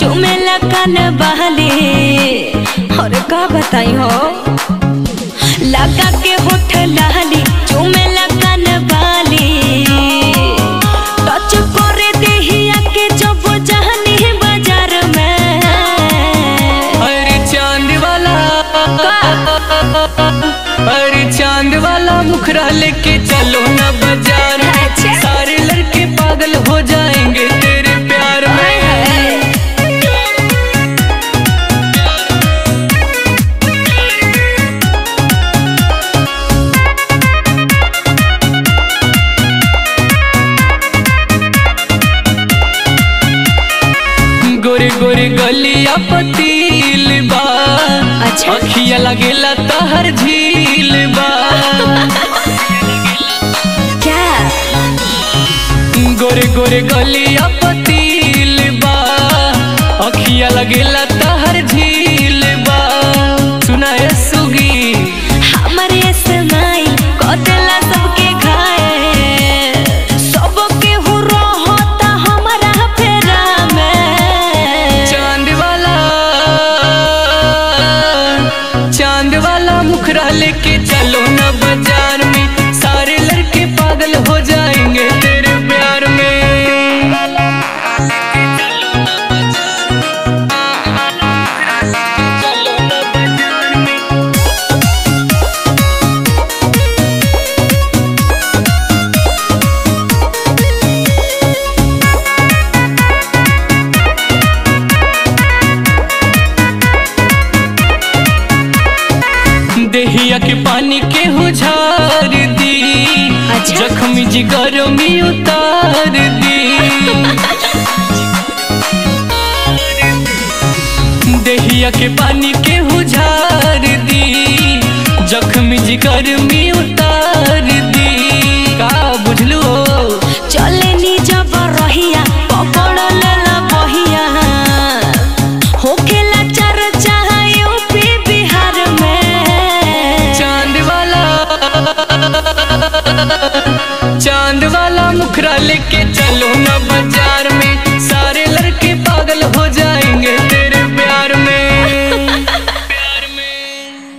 चुमेला कान बहली और का बताई हो लगा के होठ लहली चुमेला कान बहली टच करे देहिया के जब जहनी बाजार में अरे चांद वाला अरे चांद वाला मुखरा लेके चलो ना बाजार में अच्छा। सारे लड़के पागल हो जाएंगे तेरे प्यार में गोरे गोरे गलिया पतील बा अच्छा। अखिया लगेला तहर झील बा क्या गोरे गोरे गलिया पतील बा अखिया लगेला तहर झील बा सुनाए सुगी हमरे स्माइल कदेला सबके घायल सबके हो रहता हमारा फेरा में चांद वाला चांद वाला मुखरा लेके चलो ना बाजार में सारे लड़के पागल हो जाएंगे तेरे प्यार में देहिया के पानी के हुझार दी अच्छा। जख्मी जिगर में उतार दी देहिया के पानी के हुझार दी जख्मी जिगर में उतार दी का बुझलू चले नी जब रहिया पकड़ लेला बहिया होखेला चर्चा यूपी बिहार में चांद वाला चांद वाला मुखरा लेके चलो ना बाजार में सारे लड़के पागल हो जाए